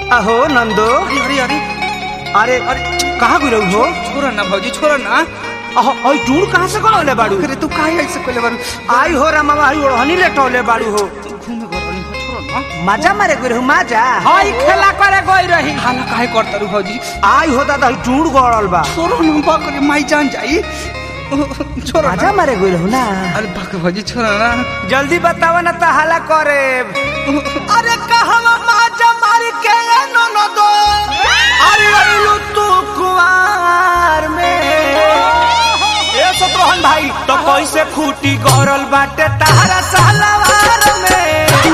अहो नंदो अरे अरे अरे अरे कहाँ गुरु हो छोरा ना भौजी छोरा ना अहो ओई टूर कहाँ से कौन बाड़ू अरे तू काहे ऐसे कोले बारू आई हो रामा आई ओढ़नी लेटौले बाड़ू हो घूमे घर वाली छोरा ना मजा मारे गुरु मजा हाय खेला करे गई रही हाला काहे करता रू भौजी आई हो दादा ई टूर गड़ल बा छोरा ना बाकरे माई जान जाई छोरा मजा ना मारे गुरु ना अरे बाक भौजी छोरा ना जल्दी बतावा ना तो हाला करे अरे कहवा मजा मार के नो दो अरे अइलू तू कुआर में ए सतरोहन भाई तो कैसे खूटी गड़ल बाटे तारा सालावार में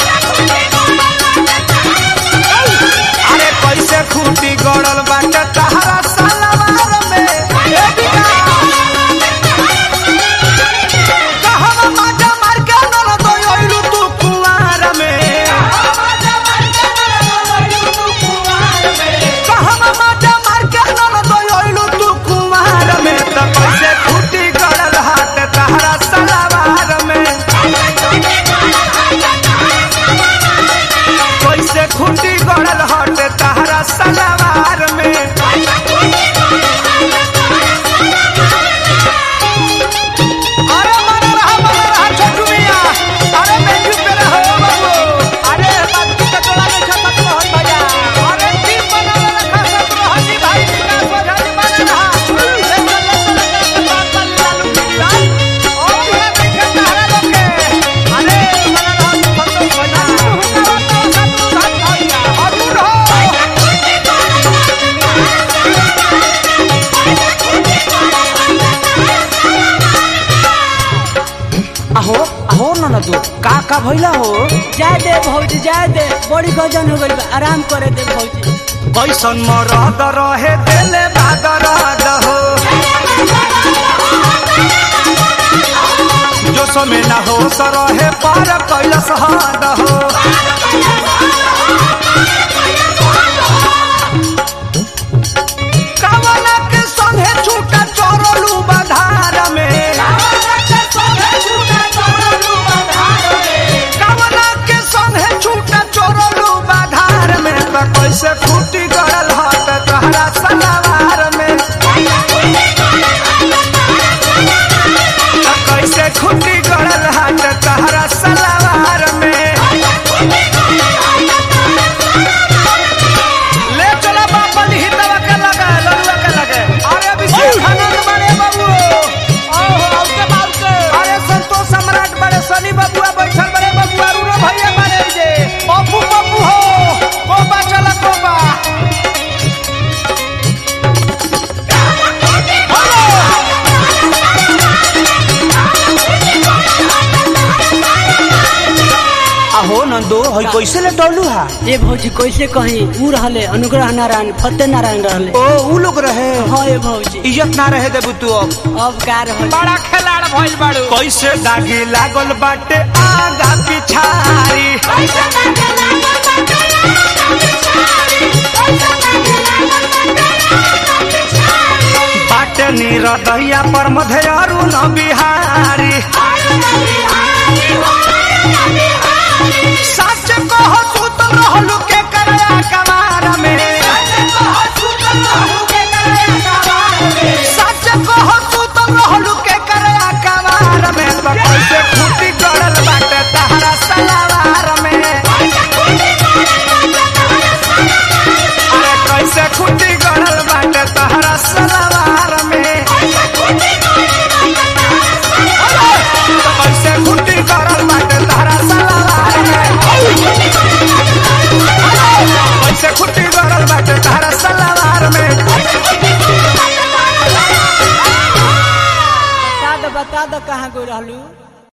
अरे कैसे खूटी गड़ल बाटे तारा सालावार में ए बिना कहवा मजा मार के नल दो अइलू तू कुआर में कहवा मजा मार के नल दो अइलू तू कुआर में त कैसे खूटी गड़ल हाट तारा सालावार में कैसे खूटी गड़ल हट तारा सलावार में अरे मन रहा मन रहा छोटू मिया अरे बेंजू पे रहो बाबू अरे बात के टोला में खपत रहत भैया अरे टीम बना रखा सब रहती भाई विकास वधानी बना रहा ले चल ले चल बात कर लालू गिरी और पूरा देखे तारा लोग के अरे बना रहा संतोष भैया हुक्का सब धन भैया और दूर हो अहो अहो ननदू का का भइला हो जाए दे भौजी जाए दे बड़ी गजन हो गई बा आराम करे दे भौजी कैसन मरद रहे देले बादरद हो जो समय ना हो रहे पर कैलस हद हो कवना के संगे छूटा चोरलू बधार में कवना के संगे छूटा चोरलू बधार में त कैसे फूटी गड़ल हट तहरा सलावार में त कैसे खूटी गड़ल हट तहरा सलावार में ले चला बापा हितवा के लगे ललुआ के लगे अरे अभिषेक आनंद बड़े बाबू ओहो औके बाबू अरे संतोष सम्राट बड़े सनी बाबुआ बैठल बड़े बाबू अरुण भैया बड़े जे पप्पू पप्पू हो कोबा चला कोबा अहो नंदो हई कैसे लेटौलू हा ए भौजी कैसे कही ऊ रहले अनुग्रह नारायण फतेह नारायण रहले ओ ऊ लोग रहे हाँ ए भौजी इज्जत ना रहे देबू तू अब अब का रहल बड़ा खिलाड़ भइल बाड़ू कैसे दागी लागल बाटे आगा पिछारी बाटे निरदैया पर मधेयरू न बिहारी सच कह तू तो रहलू के करया कमार में सच कह तू तो रहलू के करया कमार में तो कैसे फूटी गड़ल बाटे तहरा सलावार में अरे कैसे फूटी गड़ल बाटे तहरा सलावार में कैसे फूटी गड़ल बाटे तहरा सलावार में कैसे फूटी गड़ल बाटे तहरा सलावार में बता दो बता दो कहाँ गई रहलू